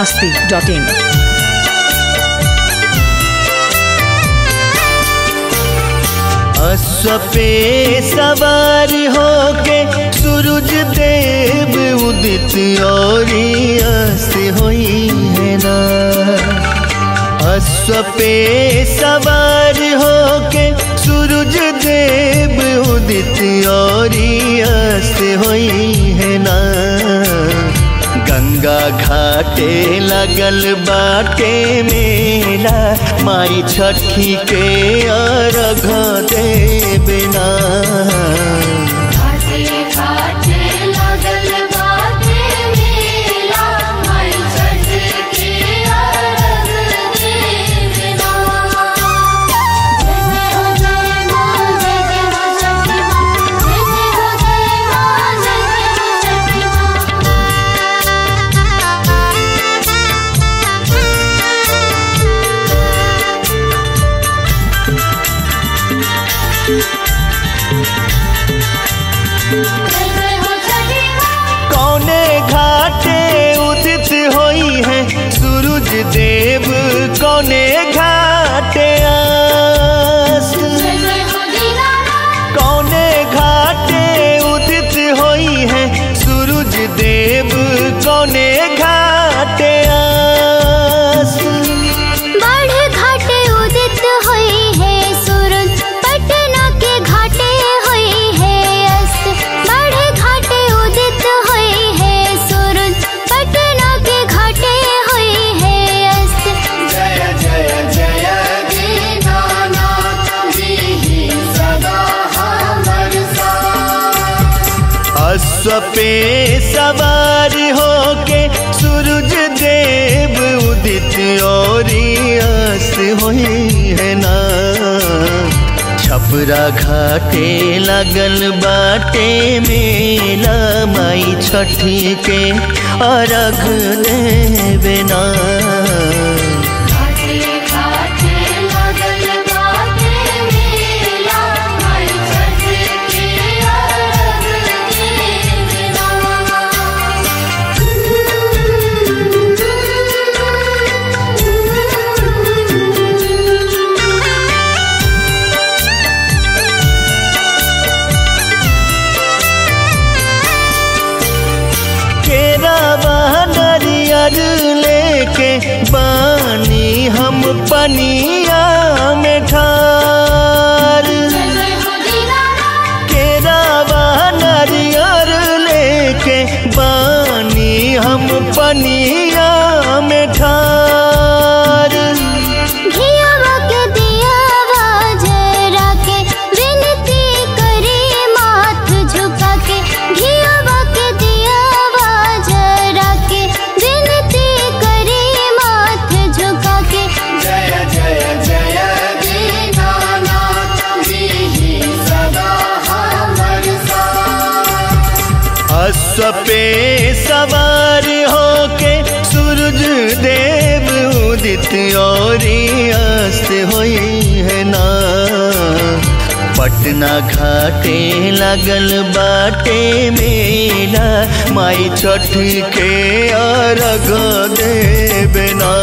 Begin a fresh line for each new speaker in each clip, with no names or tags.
masti.in.
अश्व पे सवार होके सूरज देव उदित और अस्त होई है ना अश्व पे सवार होके सूरज देव उदित और अस्त होई है ना गंगा घाटे लगल बाटे मेला माई छठी के अर्घ दे बिना
घाटे घाटे लगल बाटे मेला माई छठ के अर्घ देना जय जय हो जय माँ जय जय हो छठी माँ जय जय हो जय माँ जय जय हो छठी माँ जय जय हो छठी माँ
कौने घाटे उदित होई है सूरज देव कौने घाटे अस्त
जय जय हो दीनानाथ
कौने घाटे उदित होई है सूरज देव कौने घाटे अस्त
बाढ़ घाटे उदित हुई है सूरज पटना के घाटे हुई है अस्त बाढ़ घाटे उदित हुई है सूरज पटना के घाटे हुई है अस्त
जय जय जय
दीनानाथ जी सदा हमर
अश्व पे सवार होके सूरज देव उदित और अस्त हुई है ना छपरा घाटे लगल बाटे मेला माई छठी के अर्घ देवे ना
घाटे घाटे लगल बाटे मेला माई छठ के अर्घ देना
केरा नरियर लेके बानी हम पनिया में ठार
जय जय हो दीनानाथ
केरा नरियर लेके बानी हम पनिया में ठार
घियावा के दियावा जरा के विनती करे माथ झुका के घियावा के दियावा जरा के विनती करे माथ झुका के
जय जय जय
दीनानाथ जी सदा हमर
अश्व पे सवार होके सूरज देव उदित और अस्त हुई है ना पटना घाटे लगल बाटे मेला माई छठ के अर्घ देवे ना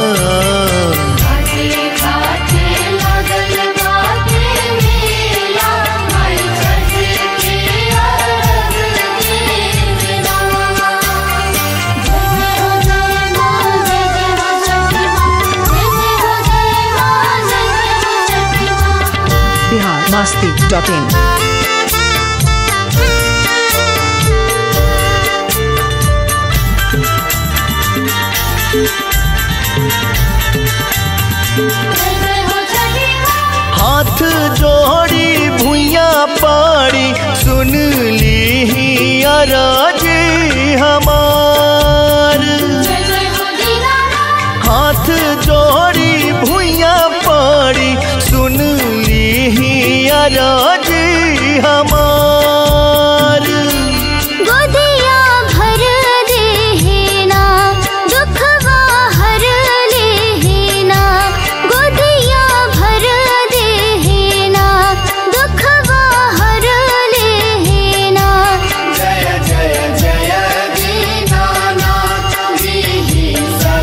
घाटे घाटे लगल बाटे मेला माई छठ के अर्घ देना जय जय हो जय माँ जय जय हो छठी माँ जय जय हो जय माँ जय जय हो छठी माँ
Bihar masti.in.
जय जय हो छठी माँ
हाथ जोड़ी भुइया पाड़ी सुन ली अराज हमार
जय जय हो दीनानाथ
हाथ जोड़ी भुइया पाड़ी सुन ली अराज हमार
गोदिया भर देना दुखवा हर लेना गोदिया भर देना दुखवा हर लेना
जय जय जय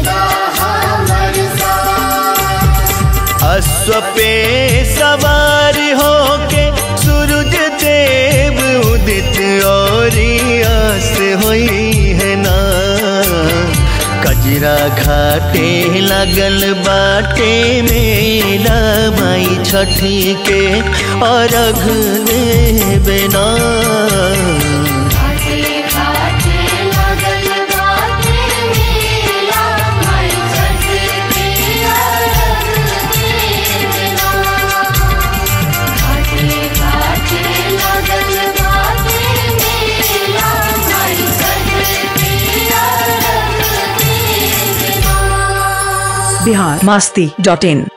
कजरा घाटे लगल बाटे मेला माई छठी के अर्घ देबना
घाटे घाटे लगल बाटे मेला माई छठ के अर्घ देना घाटे घाटे लगल बाटे मेला माई छठ के अर्घ देना
बिहार मस्ती डॉट इन